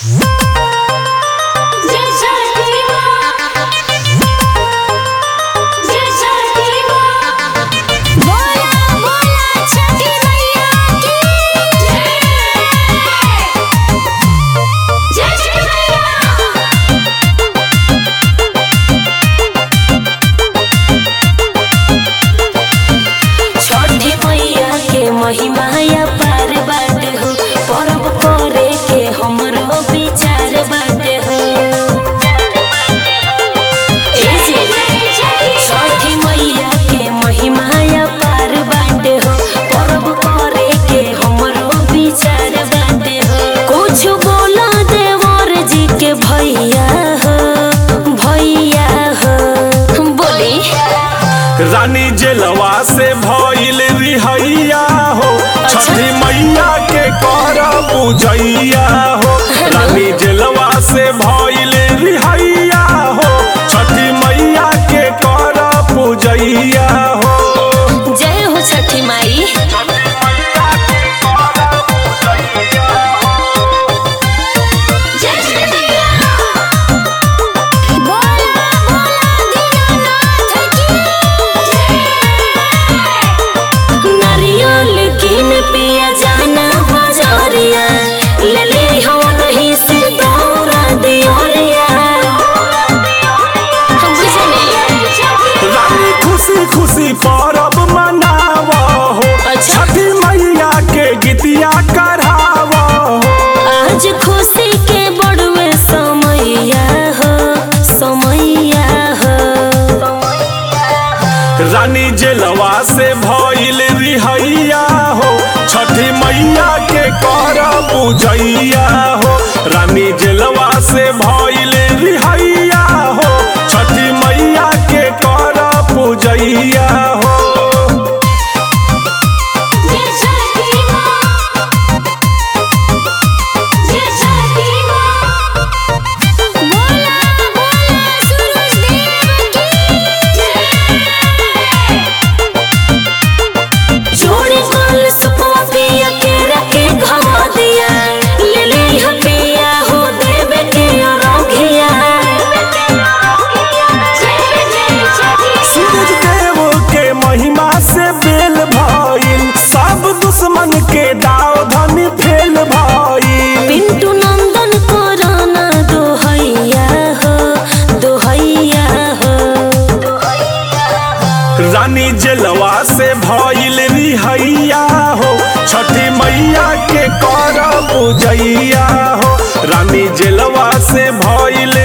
जय छठी माँ जय छठी माँ बोला बोला छठी मैया की जय जय छठी मैया छठी मैया के महिमा या पार बाटे हो परब करे के हमरो विचार बाटे हो ए जे, छठी मैया के महिमा या पार बाटे हो परब करे के हमरो विचार बाटे हो कुछ बोला देवर जी के भैया हो भैया हो बोली रानी जेलवा से भइल रिहैया हो छठी मैया के कर पूजैया हो रानी जेलवा से भइल रिहैया हो छठी मैया के कर पूजैया हो जय हो छठी माई जय छठी माँ बोला बोला दीनानाथ की नारियल किन पिया जाना बजरिया ले ले हो नहीं से दौरा दियोरिया हम बुझनी रानी खुशी खुशी परब मनाव हो अच्छा। छठी मैया के गीतिया कराव हो आज खुशी के बड़वे समैया हो समैया हो रानी जेलवा से भइल रिहैया हो छठी मैया के कर पूजैया हो रानी जेलवा से भइल रिहैया हो छठी मैया के कर पूजैया हो जय छठी माँ जय छठी माँ बोला बोला सूरज देव की जोड़ी फल सुपवा पिया के रखे घमा दिया ले ले हो पिया हो देवे के रंगिया जय जय छठी सूरज देव के महिमा से बेल भइल सब दुश्मन के दाव धनी फेल भइल पिंटू नंदन कोरोना दोहैया हो दोहैया हो रानी जेलवा से भइल रिहैया हो छठी मैया के कर पूजैया हो रानी जेलवा से भइल